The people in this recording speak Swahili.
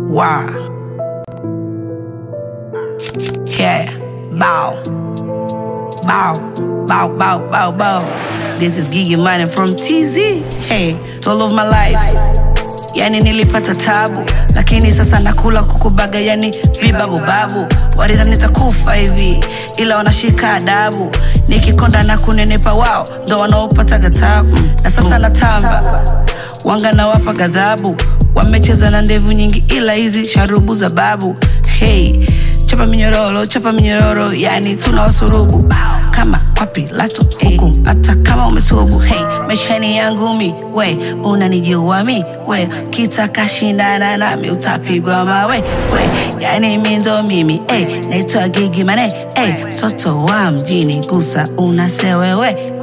Wow. Yeah. Bow. Bow. Bow, bow, bow, bow. This is Gigi Money from TZ. Hey, it's all of my life. Yani nilipata tabu, lakini sasa nakula kukubaga, yani vibabu babu. Walidhani nitakufa hivi, ila wanashika adabu. Nikikonda na kunenepa, wao ndo wanaopataga tabu, na sasa natamba wanga na wapa ghadhabu. Wamecheza na ndevu nyingi, ila hizi sharubu za babu. Hey, chapa minyororo, chapa minyororo, yani tuna wasurubu kama kwa Pilato huku, hata kama umetubu. Hey, maishani yangu mi, we unanijua mi, we kitaka shindana nami utapigwa mawe, we yani mi ndo mimi, hey, naitwa Gigi Mane, hey, mtoto wa mjini, gusa unasewewe